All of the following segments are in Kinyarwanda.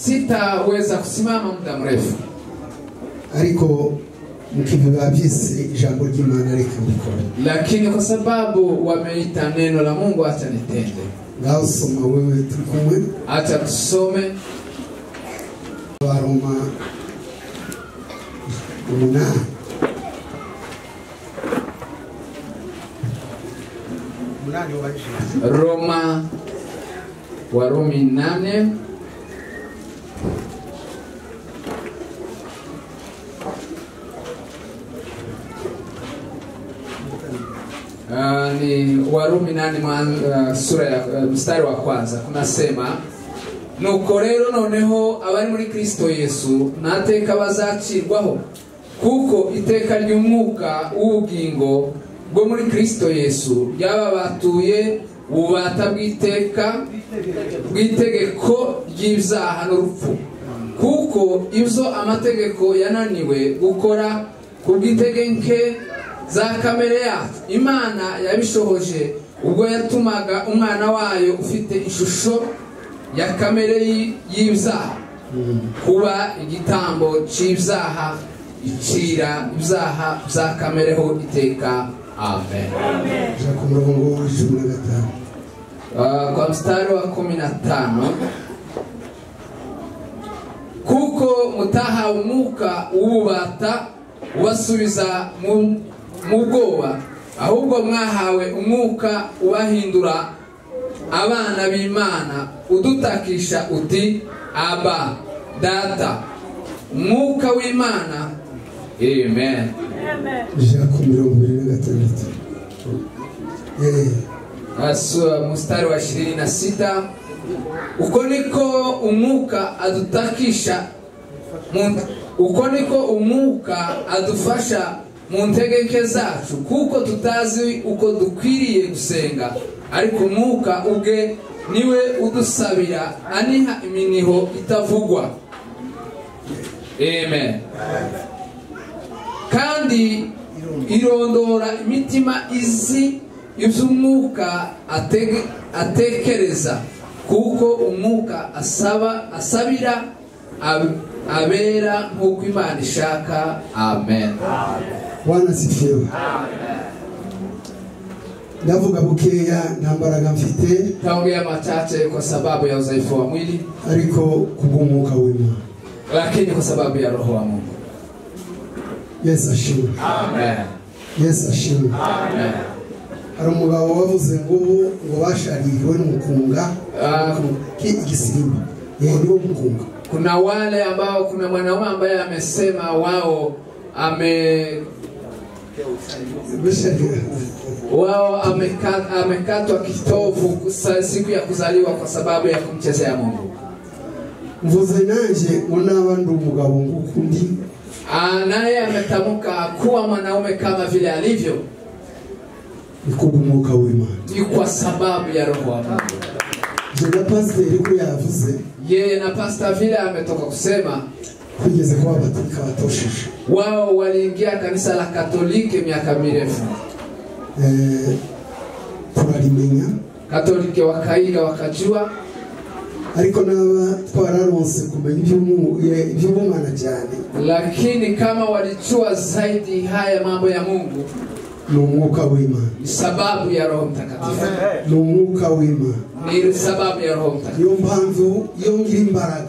sitaweza kusimama muda mrefu ariko mukivuga byose ijambo ry'imana reka mbikora lakini kwa sababu wameita neno la mungu acha nitende ngaho soma wewe turi kumwe acha tusome abaroma umunani umunani wajije roma warumi nane Ah, ni warumi nane mwan- ah, sura ya ah, mstari wa kwanza kunasema nuko rero noneho abari muri kristo yesu nta teka bazacirwaho kuko iteka ry'umwuka w'ubugingo bwo muri kristo yesu yaba batuye bubata bw'iteka bw'itegeko ry'ibyaha n'urupfu kuko ibyo amategeko yananiwe gukora ku bw'intege za kamere yacu imana yabishohoje ubwo yatumaga umwana wayo ufite ishusho ya kamere y- y'ibyaha kuba igitambo cy'ibyaha icira ibyaha bya kamereho iteka amen ja ku murongo w'ijuru na gatanu Ah, kwa mstari wa kumi na tano kuko mutahawe umwuka w'ububata ubasubiza mu- mu bwoba ahubwo mwahawe umwuka ubahindura abana b'imana udutakisha uti aba data umwuka w'imana amen ja ku mirongo ibiri na gatandatu Eh, Asu- mstari wa 26 uko niko umwuka adutakisha mu- uko niko umwuka adufasha mu ntegeke zacu kuko tutazi uko dukwiriye gusenga ariko umwuka ubwe niwe udusabira aniha iminiho itavugwa amen kandi irondora imitima izi iby'umwuka atege- atekereza kuko umwuka asaba asabira ab- abera nk'uko imana ishaka amen bwana sifiwe ndavuga bukeya nta mbaraga mfite taongea machache kwa sababu ya udhaifu wa mwili ariko kubw'umwuka w'imana lakini kwa sababu ya roho wa mungu yesu ashimwe amen. yesu ashimwe Amen. hari umugabo wavuze ngo ubu ngo bashaririwe n'umukunga Ah. Ki- igisimba yeheriwe umukunga kuna wale ambao kuna mwanaume ambaye amesema wao ame wao ameka- amekatwa kitovu sa- siku ya kuzaliwa kwa sababu ya kumchezea mungu mvuze nanjye ngo naba ndi umugabo nguko undi Ah, naye ametamka kuwa mwanaume kama vile alivyo ni kubw'umwuka w'imana ni kwa sababu ya roho wa mungu je na pasiteri ko yavuze yeye na pasta vile ametoka kusema twigeze kuba abaturika batosheje wao waliingia kanisa la katolike miaka mirefu Eh, turarimenya katolike wakaiga wakajua ariko naba twararonse kumenya iby'umu- eh, iby'ubumana cyane lakini kama walijua zaidi haya mambo ya mungu ni umwuka w'imana ni sababu ya roho mtakatifu ni umwuka w'imana ni sababu ya roho mtakatifu niyo mpamvu iyo ngira imbaraga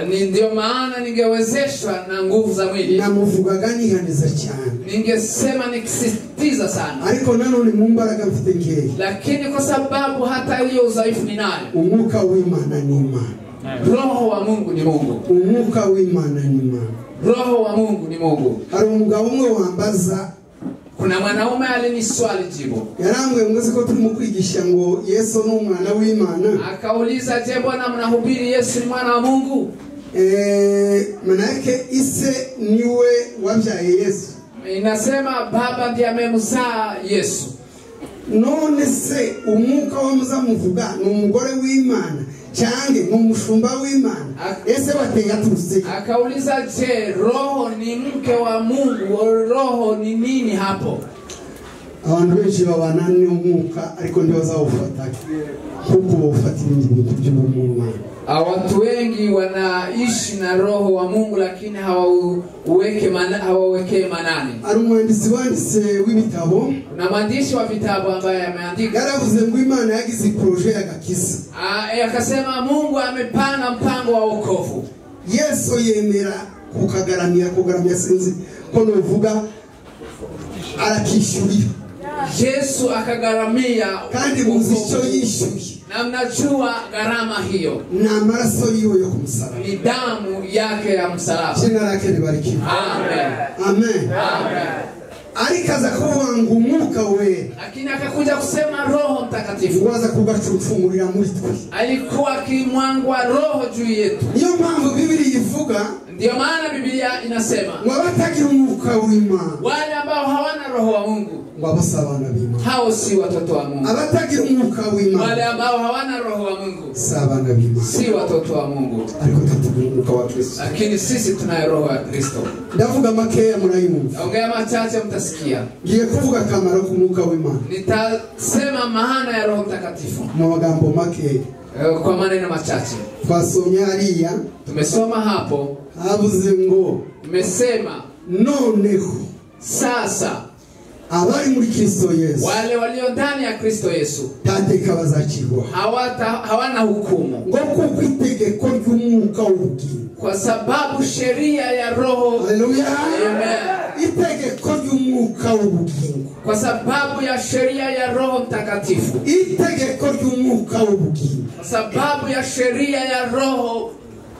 Ni ndio maana ningewezeshwa na nguvu za mwili, namuvugaga nihaniza cyane ningesema nikisisitiza sana, ariko nanone mu mbaraga mfite nkeya lakini kwa sababu hata hiyo udhaifu ninayo. umwuka w'imana ni imana Roho wa Mungu ni Mungu, umwuka w'imana ni imana roho wa Mungu ni Mungu. hari umugabo umwe wambaza Kuna mwanaume aliniswali jibu, yarambwiye ngo uzi ko turimo kwigisha ngo yesu ni umwana w'imana akauliza, je, bwana mnahubiri Yesu ni mwana wa Mungu? Eh, manake ise niwe wabyaye yesu Inasema baba ndiye amemzaa Yesu. none se umwuka wo muzamuvuga ni umugore w'imana cyane ni umushumba w'imana ese bateye aturutse he? Akauliza, je, roho ni mke wa Mungu? Roho ni nini hapo? abantu benshi babana n'umwuka ariko ntibazawufata kuko bawufatira ibintu by'ubumana Ah, watu wengi wanaishi na roho wa mungu lakini hawauweke mana, hawawekee manani hari umwanditsi wanditse w'ibitabo kuna mwandishi wa vitabu ambaye ameandika yaravuze ngo imana yagize poroje y'agakiza Ah, eh, akasema mungu amepanga mpango wa wokovu yesu yemera kukagaramira kugaramira sinzi ko nuvuga arakishyurira yesu akagharamia kandi muzi icyo wokovu. yishyuye na mnajua gharama hiyo ni amaraso yiwe yo ku musaraba ni damu yake ya msalaba kino arakene barikira amen amen amen ariko aza kuvuga ngo umwuka wera lakini akakuja kusema roho mtakatifu waza kugacucumurira muri twe alikuwa akimwangwa roho juu yetu niyo mpamvu bibiri ivuga ndiyo maana bibilia inasema ngo abatagira umwuka w'imana wale ambao hawana roho wa mungu ngo abose abana b'imana hao si watoto wa mungu abatagira umwuka wale w'imana ambao hawana roho wa mungu si abana b'imana si watoto wa mungu ariko tutagira umwuka wa kristo lakini sisi tunaye roho ya kristo ndavuga makeya murayumva naongea machache mtasikia ngiye kuvuga akamaro k'umwuka w'imana nitasema maana ya roho mtakatifu mu magambo makeya Eh, kwa maneno machache twasomye hariya tumesoma hapo habuze ngo imesema noneho sasa abari muri kristo yesu wale walio ndani ya kristo yesu tateka bazakirwa hawata, hawana hukumu ngo kuko itegeko ry'umwuka w'ubugingo kwa sababu sheria ya roho haleluya Amen. itegeko ry'umwuka w'ubugingo kwa sababu ya sheria ya roho mtakatifu itegeko ry'umwuka w'ubugingo kwa sababu ya sheria ya roho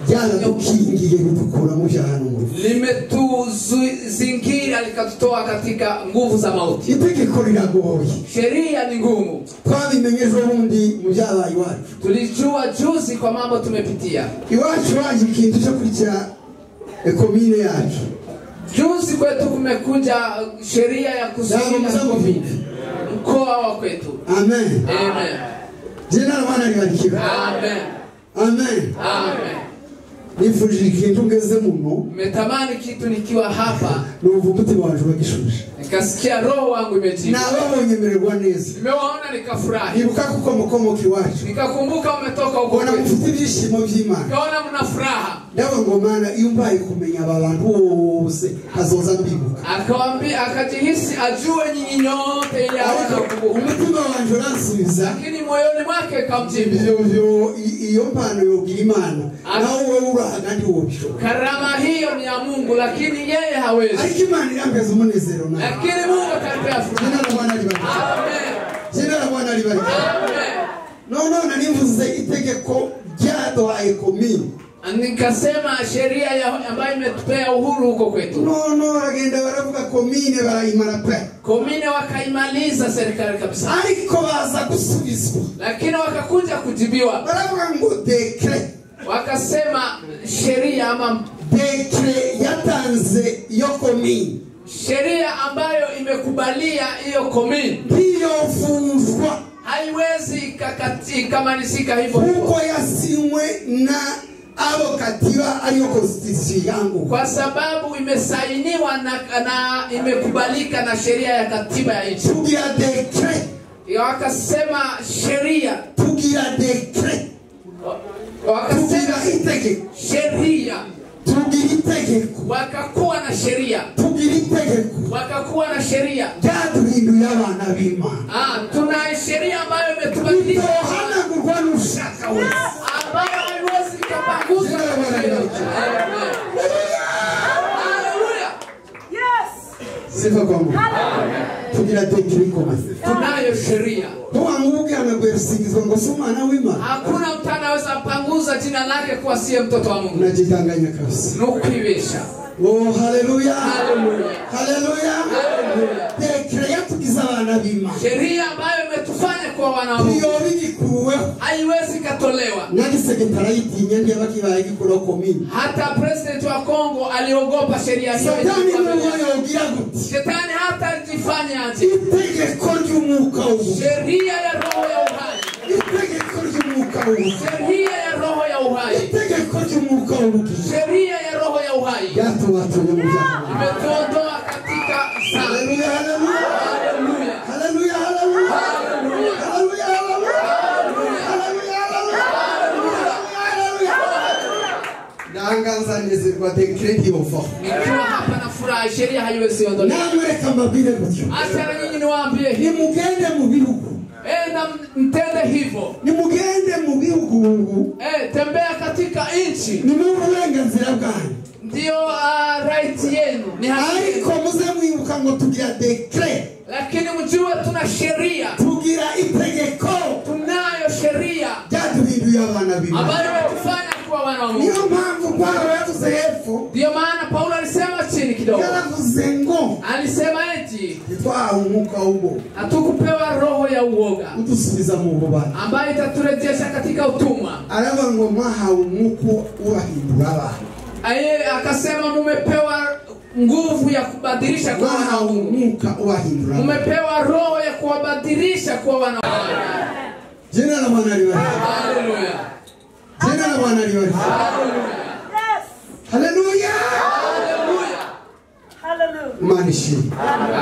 ryaradukingiye ridukura mu byaha no mu rupfu limetuzingira likatutoa katika nguvu za mauti itegeko riragoye sheria ni ngumu twabimenye ejo bundi mu byabaye iwacu tulijua juzi kwa mambo tumepitia iwacu baje ikintu cyo kurya ekomine yacu juzi kwetu kumekuja sheria ya Jambo kuzuia mzangu covid vipi? mkoa wa kwetu amen amen jena rabana ribarikiwe amen amen amen nifurije ikintu ngeze muno nimetamani kitu nikiwa hapa numva umutima wanjye uragishuje nikasikia roho wangu imejibu nababonye mererwa neza nimewaona nikafurahi ibuka kuko mukomoka iwacu nikakumbuka umetoka huko ubona kwetu mufite ibyishimo by'imana nikaona mna furaha ndaba ngo mana iyo mbaye kumenya aba bantu bose hazoza mbibuka akawambia akajihisi ajue nyinyi nyote ili aweza ariko kukumbuka umutima wanjye uransubiza lakini moyoni mwake kamjibu ivyo vyo i- iyo mpano yogira imana nawe wowe uraha kandi wobishobora karama hiyo ni ya mungu lakini yeye hawezi ariko imana irambeza umunezero nawe lakini mungu akanipea jena furaha na bwana ribarike amen jena na bwana ribarike amen nonone nimvuze itegeko ryaduhaye komini nikasema sheria ya- ambayo imetupea uhuru huko kwetu nono baragenda baravuga komine barayimara pe komine wakaimaliza serikali kabisa ariko baza gusubizwa lakini wakakuja kujibiwa baravuga ngo dekre wakasema sheria ama dekre yatanze iyo komini sheria ambayo imekubalia hiyo komini ntiyovunjwa haiwezi ikakati- ikamalizika hivyo hivyo kuko yasinywe na abo katiba ariyo konstitusiyo yangu kwa sababu imesainiwa na, na imekubalika na sheria ya katiba ya nchi tugira dekre wakasema sheria tugira dekre tugira wakasema itegeko sheria tugira itegeko wakakuwa na sheria tugira itegeko wakakuwa na sheria ryaduhinduye abana b'imana ah, tuna sheria ambayo imetubadilisha itohanagurwa n'ushaka wese ambayo haiwezi ikapanguzwa na sheria. Amen. Haleluya. sifa kwa mungu tugira dekre ikomase tunayo sheria ntiwamubwirana guherusigizwa ngo si umwana w'imana hakuna mtu anaweza panguza jina lake kuwa siye mtoto wa mungu unajitanganya kabisa nukwibesha oh haleluya Haleluya. haleluya Haleluya. dekre yatugize abana b'imana sheria ambayo imetufanya kuwa wana wa mungu iyo bigikuweho haiwezi ikatolewa nari sekretariatinya ntiyabakibaye gikora komini hata president wa kongo aliogopa sheria hiyo satani niwe yogira guti shetani hata ajifanyaje itegeko ry'umwuka w'ubu sheria ya roho ya uhai itegeko ry'umwuka w'ubu sheria ya roho ya uhai itegeko ry'umwuka w'ubu sheria ya roho ya uhai ryatubatuye mu byaha imetuondoa katika sana haleluya haleluya haleluya anganza nezerwa dekireti yovaho nikiwa hapa na furaha sheria haiwezi ondolewa namwereka mbabwire gutyo acha na nyinyi niwaambie hivi nimugende mu bihugu enda mtende hivyo nimugende mu bihugu Eh, tembea katika nchi ni mu burenganzira bwanyu ndiyo uh, right yenu ni haki ariko yenu. muze mwibuka ngo tugira dekire lakini mjue tuna sheria tugira itegeko tunayo sheria ryatuhinduye abana bibiri ambayo yatufanya kuwa wana wa niyo mungu mpamvu pawulo yavuze hepfo ndiyo maana paulo alisema chini kidogo yaravuze ngo alisema eti ntitwahawe umwuka w'ubwo hatukupewa roho ya uoga udusubiza mu bubani ambayo itaturejesha katika utumwa aravuga ngo mwahawe umwuka ubahindura abantu aye akasema mumepewa nguvu ya kubadilisha kuwa wana wa mwahawe mungu umwuka ubahindura abantu mumepewa roho ya kuwabadilisha kuwa wana wa mungu jina la bwana libariki haleluya jina la bwana libariki haleluya haleluya haleluya imana ishimwe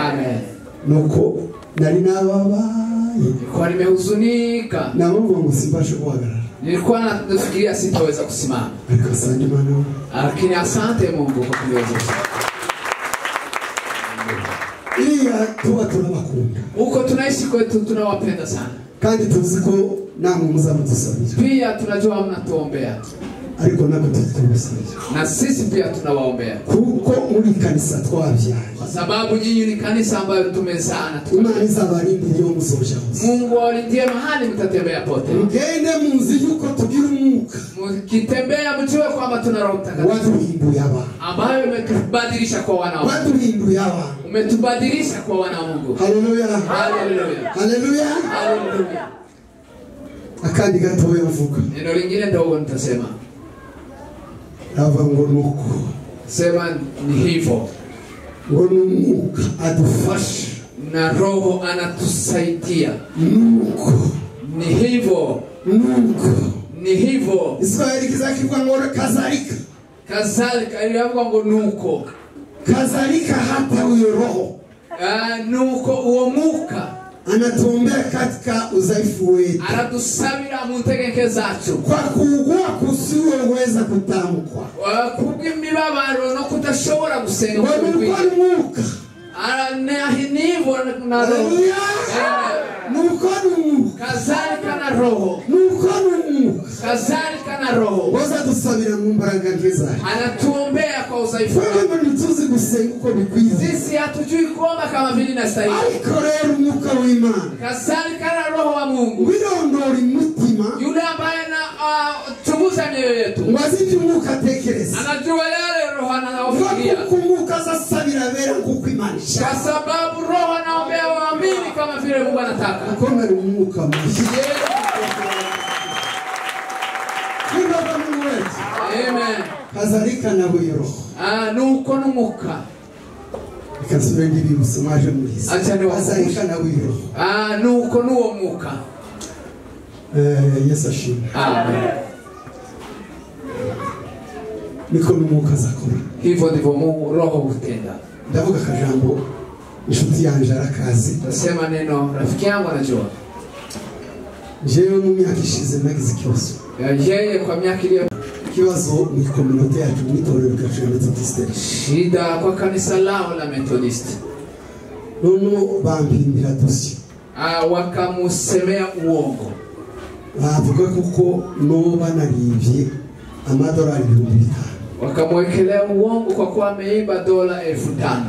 amen nuko nari nababaye nilikuwa nimehuzunika namuvuga ngo simbashe guhagarara nilikuwa nafikiria sitaweza kusimama ariko asante imana we. lakini asante mungu kwa kuniweza kusimama iriya tuba turabakunda huko tunaishi kwetu tunawapenda sana kandi tuzi ko namwe muzamudusabira pia tunajua mnatuombea ariko nabwo tutubusabira na sisi pia tunawaombea kuko muri iyi kanisa twabyaye kwa sababu nyinyi ni kanisa ambayo tumezana tu imana izabarindira iyo muzoja hose mungu awalindie mahali mtatembea pote mugende munzi yuko tugira umwuka mkitembea mjue kwamba tuna roho mtakatifu waduhinduye abantu ambayo imetubadilisha kwa wana wa Mungu. waduhinduye abantu umetubadilisha kwa wana wa mungu haleluya haleluya haleluya haleluya akandi gatoya mvuga neno lingine ndogo nitasema rava ngo nuko sema ni hivyo ngo ni umwuka adufasha na roho anatusaidia nuko ni hivyo nuko ni hivyo isirayeli kizakirwa ngo kazarika kadhalika iliambwa ngo nuko kazarika hata huyo roho Ah, nuko uomuka anatuombea katika udhaifu wetu aratusabira mu ntegeke zacu kwa kuugua kusioweza kutamkwa Ah, kubw'imibabaro no kudashobora gusenga ngo ukuri nuko kwinshi. ni umwuka Ara- na- ni hivyo na roho haleluya Eh, nuko ni umwuka kadhalika na roho nuko ni umwuka kadhalika na roho woza dusabira mu mbaraga nkiza anatuombea kwa udhaifu twebwe wetu. ntituzi gusenga uko bikwiye sisi hatujui kuomba kama vile inastahili ariko rero umwuka w'imana kadhalika na roho wa mungu wirondora umutima yule ambaye anachunguza mioyo yetu ngo azi ibyo umwuka atekereza anajua yale roho ngo anayofikiria kuko umwuka azasabira abera nk'uko imana kwa ishaka sababu roho anaombea waamini kama vile mungu anataka kuko nari umwuka mushya twibaba n'uwezi Amen. kazarika na buri roho Ah, nuko numuka reka nsubire ndibibutse mwaje murizi Acha niwakumbushe. kazarika na buri roho Ah, nuko nuwo muka Eh, yesu ashimwe Amen. niko n'umwuka azakora hivyo ndivyo mungu roho hutenda ndavuga akajambo inshuti yanje arakazi nasema neno rafiki yangu anajua jewe mu myaka ishize nagize ikibazo Ya, yeye kwa miaka iliyo ikibazo ni kominota yacu mu itorero ryacu ya metodiste shida kwa kanisa lao la methodist noneho bampimbira dosiye Ah, wakamusemea uongo bavuga kuko noba naribye amadolari ibihumbi bitanu wakamwekelea uongo kwa kuwa ameiba dola elfu tano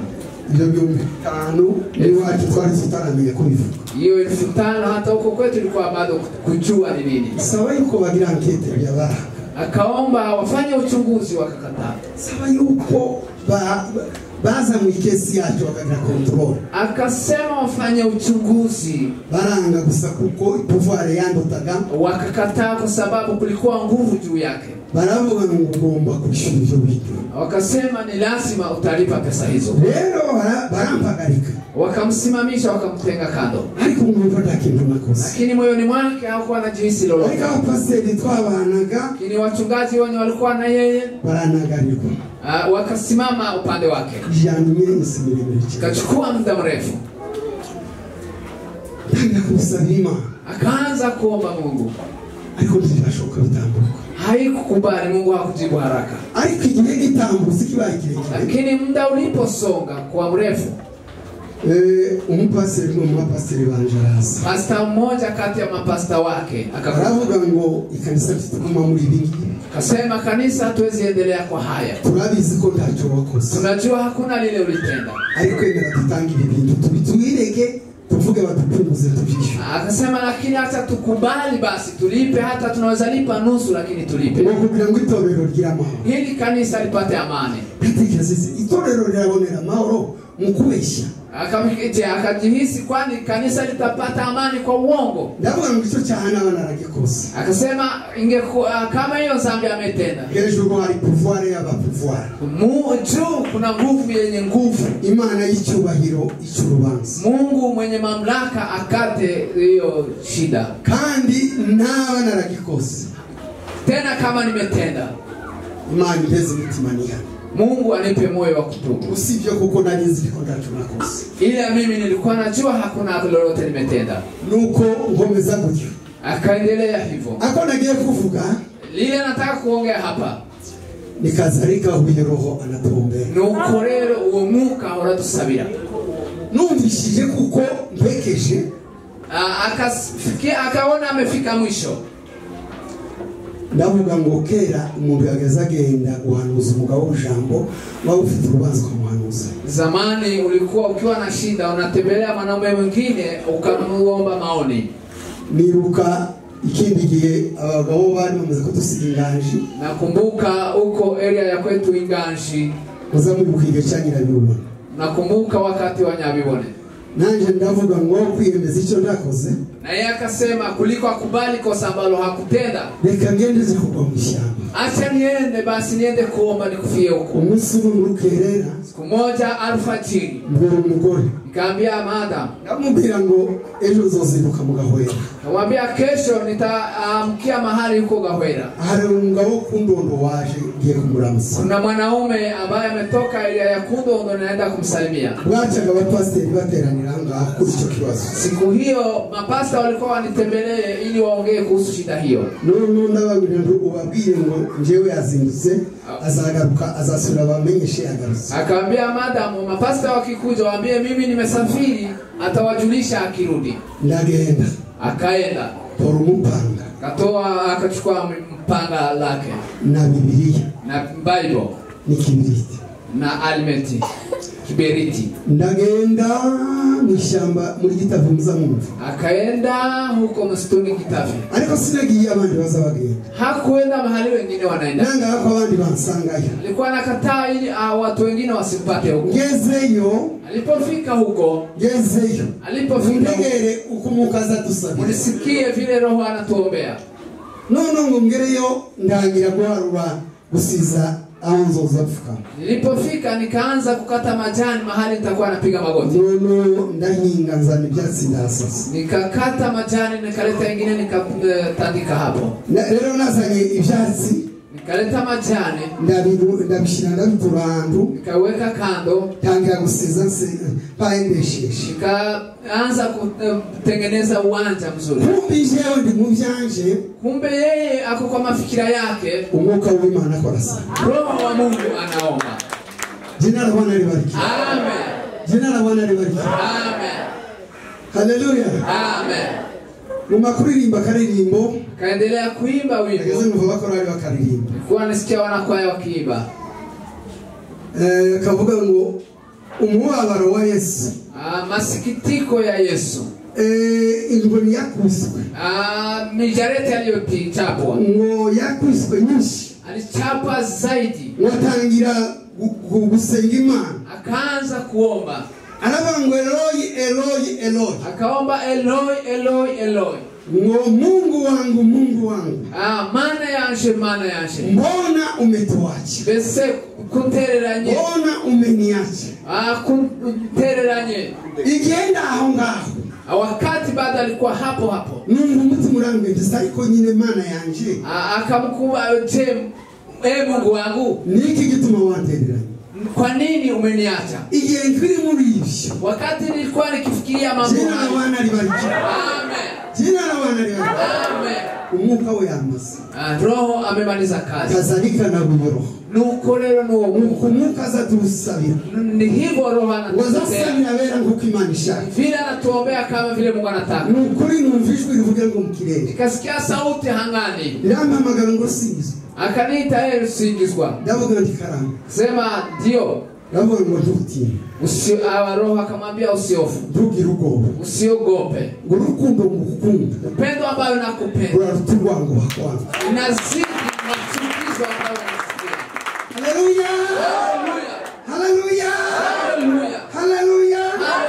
ibyo bihumbi bitanu n'iwacu twari tutaramenya kubivuga hiyo elfu tano hata huko kwetu ilikuwa bado kujua ni nini saba yuko bagira ankete byabaranga akaomba wafanye uchunguzi wakakataa saba yuko ba- ba- baza mu ikesi yacu bakagira kontorore akasema wafanye uchunguzi baranga gusa kuko ipuvare yandotaga wakakataa kwa sababu kulikuwa nguvu juu yake baravuga ngo ugomba kwishyura ibyo bintu wakasema ni lazima utalipa pesa hizo rero bara- barampagarika wakamsimamisha wakamtenga kando ariko mwumva nta kintu nakoze lakini moyoni mwake hakuwa na jinsi lolote ariko abapasiteri twabanaga lakini wachungaji wenye walikuwa na yeye baranagarirwa ah, wakasimama upande wake yanywe iminsi miremire cyane ikachukua muda mrefu ntangira kumusabira imana akaanza kuomba mungu ariko ntibirashoboka bitambuka haikukubali mungu hakujibu haraka ariko igihe gitambutse kibaye kirekire lakini muda uliposonga kwa mrefu Eh, umupasiteri umwe mu bapasiteri banje araza pasta mmoja kati ya mapasta wake akavuga aravuga ngo ikanisa tutaguma muri ibi ngibi akasema kanisa hatuwezi endelea kwa haya turabizi ko ntacyo wakoze tunajua hakuna lile ulitenda ariko yemera dutanga ibi bintu tubi tubireke tuvuge badupunguze tubyishyure akasema lakini hata tukubali basi tulipe hata tunaweza lipa nusu lakini ni tulipe ukugira ngo itorero ry'amahoro ili kanisa lipate amani ndatekereza izi- itorero rirabonera amahoro mu kubeshya Akamikiti akajihisi kwani kanisa litapata amani kwa uongo. ndavuga ngo icyo cyaha n'abana aragikoze Akasema ingeku, ah, kama hiyo dhambi ametenda hejuru hari puvuware y'abapuvuware Mu- juu kuna nguvu yenye nguvu, imana y'icyubahiro icy'urubanza Mungu mwenye mamlaka akate hiyo shida. kandi n'abana aragikoze Tena kama nimetenda, imana iheze imitima niyana Mungu anipe moyo wa kutubu, usibye kuko nari nzi ko ntacyo nakoze ila mimi nilikuwa najua hakuna lolote nimetenda. nuko nkomeza gutyo Akaendelea hivyo. ako nagiye kuvuga Lile nataka kuongea hapa nikazarika huye roho anatombera ni uko rero uwo mwuka uradusabira. numvishije kuko mpekeje Ah, akafikia akaona amefika mwisho ndavuga ngo kera umuntu yageze agenda guhanuza umugabo w'ijambo waba ufite urubanza ukamuhanuza zamani ulikuwa ukiwa na shida unatembelea mwanaume mwingine ukamuomba maoni niruka ikindi gihe abagabo bari bamaze kudusiga inganji nakumbuka huko area ya kwetu inganshi muza mwibuka igihe cya nyirabibona nakumbuka wakati wa nyabibone nanjye ndavuga ngo kwiyemeza icyo nakoze na yeye akasema kuliko akubali kosa ambalo hakutenda reka ngende nze kugwa mu ishyamba acha niende basi niende kuomba nikufie huko umunsi umwe muri kerera siku moja alfajiri mbura umugore nikaambia madamu ndamubwira ngo ejo uzozinduka mugahoera kamwambia kesho nitaamkia mahali huko gahwera hari umugabo w'ukundondo waje ngiye kumuramutsa kuna mwanaume ambaye ametoka area ya kundondo naenda kumsalimia bwacaga abapasiteri bateranira aha ngaha kuri icyo kibazo siku hiyo mapasta walikuwa wanitembelee ili waongee kuhusu shida hiyo n'ubu ndababwira ngo ubabwire ngo njyewe yazindutse azagaruka azasura abamenyeshe yagarutse akawaambia madamu mapasta wakikuja waambie mimi nimesafiri atawajulisha akirudi ndagenda akaenda tora umupanga akatoa akachukua mpanga lake na bibiriya na bible n'ikibiriti na alimenti kiberiti ndagenda mu ishyamba muri gitavu muzamwumva akaenda huko msituni kitafi ariko sinagiye abandi baza bagenda hakuenda mahali wengine wanaenda nangaha ko abandi bansangayo alikuwa anakataa ili ah, watu wengine wasimpate huko ngezeyo alipofika huko ngezeyo alipofika huko, untegere uko umwuka azadusabira mulisikie vile roho anatuombea none ngo ngereyo ndangira guharura gusiza aho nzoza mfukama nilipofika nikaanza kukata majani mahali nitakuwa napiga magoti nono ndahinga nzana ibyatsi ndasasa nikakata majani nikaleta ingine nikatandika hapo Na- rero nazanye ibyatsi nikaleta majani ndabiru- ndabishyira ndabitura ahantu nikaweka kando ntangira gusiza nse- mpayendesheje nikaanza kutengeneza uwanja mzuri kumbi jewe ndi mu byanje kumbe yeye ako kwa mafikira yake umwuka w'imana korasa roho wa mungu anaomba jye narabona ribarikira amen jye narabona ribarikira amen haleluya amen mu makuririmba akaririmbo kaendelea kuimba ageze wimbo numva bakorari bakaririmba kuwa nasikia wanakwaya wakiimba Eh, kavuga ngo umubabaro wa yesu Ah, masikitiko ya yesu Eh, ingoni yakwiswe Ah, mijareti aliyochapwa ngo yakwiswe nyinshi alichapa zaidi ngo atangira gu- gu- gusenga imana akaanza kuomba aravuga ngo eloyi eloyi eloyi akaomba eloi eloi eloi ngo mungu wangu mungu wangu Ah, mana yanshe mana yanshe mbona umetuacha bese kuntereranye mbona umeniacha Ah, kuntereranye igenda aho ngaho Ah, wakati bado alikuwa hapo hapo numva umutima urangwegeza ariko nyine mana yanje Ah, akamkuba je e mungu wangu niki gituma wantereranye kwa nini umeniacha igihe nkiri muri ibyo wakati nilikuwa nikifikiria mambo jina hayo n'abana ribarikira Amen. jina n'abana ribarikira Amen. umwuka we yamaze Ah, roho amemaliza kazi kadhalika na buri roho nuko rero n'uwo nuko mwuka umwuka azaturusabira ni hivyo roho anatutea wazasabira abera nk'uko imana ishaka vile anatuombea kama vile mungu anataka ni ukuri numva ijwi rivuga ngo mu kirere nikasikia sauti hangani rirampamagara ngo singizwe akaniita yeye usingizwa ndavuga nti karamba sema ndio ndavuga ngo ntutinye Usi- ah, roho akamwambia usiofu ntugire ubwoba usiogope ngo urukundo ngukunda upendo ambayo nakupenda ruraruta urwanguha kwangu inazidi machukizo ambayo nasikia haleluya haleluya haleluya haleluya haleluya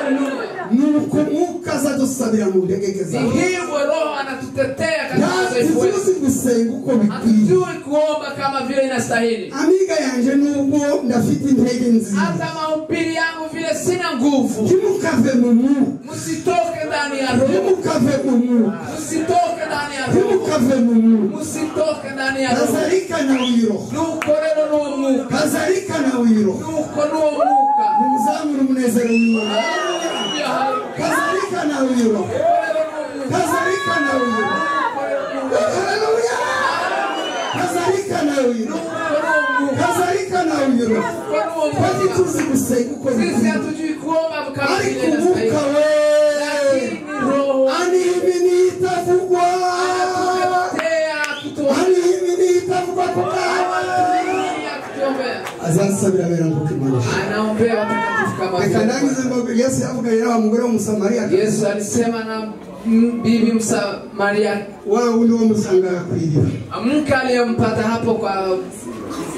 haleluya nuko umwuka azadusabira mu ndegeke ni zawe hivyo roho anatutetea katika udhaifu wetu ntatuzi gusenga uko bikwiye hatujui kuomba kama vile inastahili amiga yanjye nubwo ndafite intege nziza hata mahubiri yangu vile sina nguvu ntimukave mu mwuka msitoke ndani ya roho ntimukave mu mwuka msitoke ndani ya roho ntimukave mu mwuka msitoke ndani ya roho kazarika nawe uyiroha nuko rero nuwo mwuka kazarika nawe uyiroha nuko nuwo mwuka nimuzamure umunezero w'iwabo Haleluya, haleluya. kazarika nawe uyiroha Nuko rero nuwo mwuka. kazarika nawe uyiroha Nuko rero nuwo mwuka. haleluya kazarika nawe uyiroha Nuko nuwo mwuka. kazarika nawe uyiroha Nuko nuwo kandi mwuka. tuzi gusenga uko sisi bikwiye hatujui kuomba kama vile ariko umwuka inastahili we lakini roho ani ibintu itavugwa anatutetea akituombea ani ibintu itavugwa ku bwawe Anatutetea akituombea azasabira abera ngo kimanisha anaombea watakatifu kama reka vile ndangize ngo yesu yavuganye na wa mugore w'umusamariya yesu alisema na m- bibi msamaria wa wundi wamusangaga ku iriba mke aliyempata hapo kwa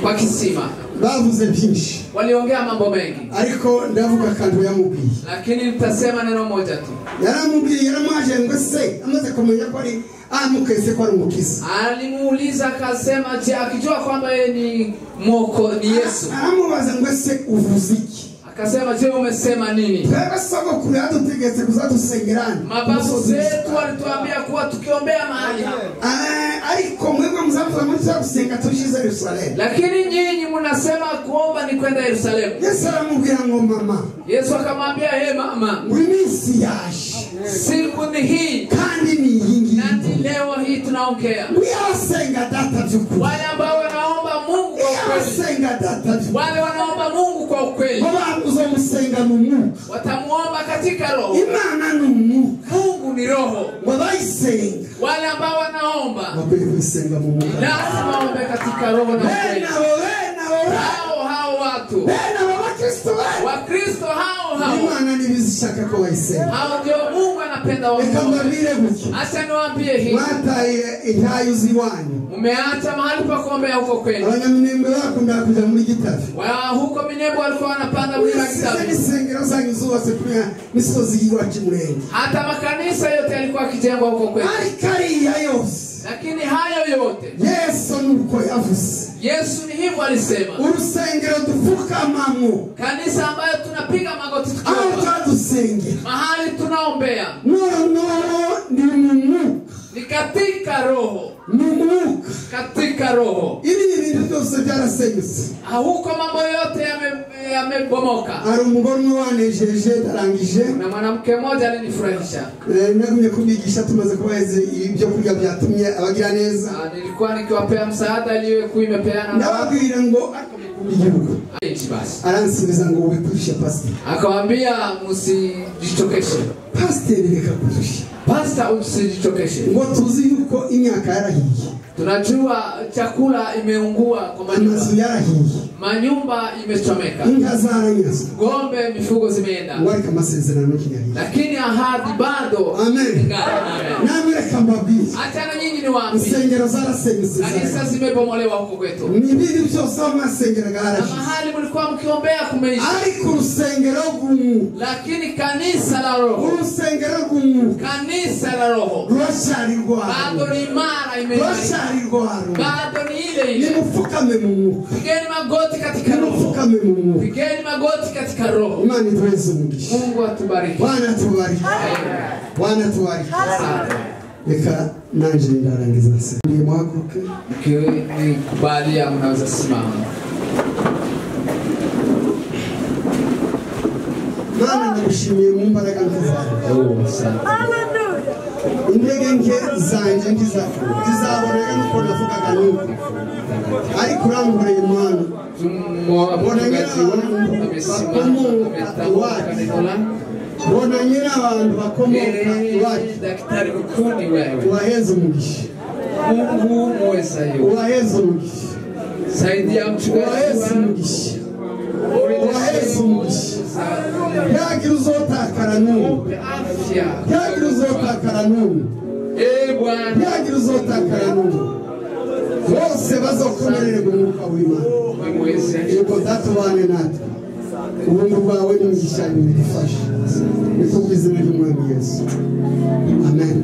kwa kisima bavuze byinshi waliongea mambo mengi ariko ndavuga akantu yamubwiye lakini nitasema neno moja tu yaramubwiye yaramwaje ngo se amaze kumenya ko ari amukese ko ari umukiza alimuuliza akasema je akijua kwamba yeye ni moko ni yesu aramubaza ngo se uvuze iki akasema je umesema nini twebwe sogokuru yadutegetse kuzadusengerana mababu zetu walituambia kuwa tukiombea mahali hapa Eh, ariko mwebwe muzavuga muri za gusenga tuje yerusalemu lakini nyinyi mnasema kuomba ni kwenda yerusalemu yesu aramubwira ngo mama yesu akamwambia he mama ngo iminsi yaje siku ni hii kandi ni iyi nati ngiyi leo hii tunaongea ngo iyo asenga data by'ukuri wale ambao wanaomba mungu kwa iyo ukweli asenga data by'ukuri wale wanaomba mungu kwa ukweli ngo bamuzomusenga mu mwuka watamuomba katika roho imana ni umwuka mungu ni roho ngo bayisenga wale ambao wanaomba bakwiriye kuyisenga mu mwuka lazima waombe katika roho na ukweli bene abo bene abo bene- hao hao watu bene abo bakristo bene wakristo hao hao imana ntibizishaka ko bayisenga hao ndio mungu anapenda reka waombe mbabwire gutya acha niwaambie hivi mwataye intayo z'iwanyu umeacha mahali pa kuombea huko kwenu abanyaminembwe bakunda kujya muri gitavi wa huko minembo walikuwa wanapanda mlima size kitabu n'isengero zanyu zose kuriya misozi y'iwacu murenge hata makanisa yote yalikuwa akijengwa huko kwenu ariko ariya yose lakini hayo yote yesu nuko yavuze yesu ni hivyo alisema urusengero dupfukamamo kanisa ambayo tunapiga magoti aho tukiomba twadusengera mahali tunaombea noneho ni mu mwuka ni katika roho mu mwuka katika roho ibi ni ibintu byose byarasenyutse Ah, huko mambo yote yame- yamebomoka hari umugore umwe wanejeje arangije na mwanamke mmoja alinifurahisha Eh, nagumye kubigisha tumaze kubahereza ibyo kurya byatumye abagira neza Ah, nilikuwa nikiwapea msaada iliyokuwa imepeana na watu ndababwira ngo akamaro k'igihugu wengi basi aransubiza ngo wikwirishe pasiteri akawambia msijichokeshe pasiteri reka kurisha pasta msijichokeshe ngo tuzi yuko imyaka yarahiye tunajua chakula imeungua kwa amazu manyumba yarahiye manyumba imechomeka inka zaranyazwe ngombe mifugo zimeenda ngo ariko amasezerano ntiyahiye lakini ahadi bado Amen. ingana namwe reka mbabwire hata na nyinyi ni waambi insengero zarasenyutse kanisa zarahiye. zimebomolewa huko kwetu ni ibindi byose aho masengeraga na yarahiye mahali mlikuwa mkiombea kumeisha ariko urusengero rw'umwuka lakini kanisa la roho urusengero rw'umwuka kanisa la roho ruracyari bado rwaro ni imara imeimarika ruracyari rwaro bado ni ile ile nimupfukame mu mwuka pigeni magoti katika roho nimupfukame mu mwuka pigeni magoti katika roho imana iduheze umugisha mungu atubariki bwana tubariki bwana tubariki reka nanjye ndarangiza nsigaye muhaguruke mkikubalia mnaweza simama mwana nagushimiye mu mbaraga nziza Oh, asante. intege nke zanjye ntiza- ntizabonaga nuko navugaga nuko ariko urangurura imana Tumo- mchungaji wangu amesimama ametamuka neno langu mbona nyine abantu bakomoka Ee, iwacu daktari mkuu ni wewe ubaheze umugisha mungu muwezayo ubaheze umugisha saidia mchungaji ubaheze wangu umugisha ubaheze umugisha Murejeshe ntagira uzotakara n'umwe afya ntagira uzotakara n'umwe Ee bwana ntiyagira uzotakara n'umwe bose bazokomererwa umwuka w'imana muweze yego datubane natwe ubuntu bwawe n'umugisha bidufasha ni ku bw'izina ry'umwami yesu amen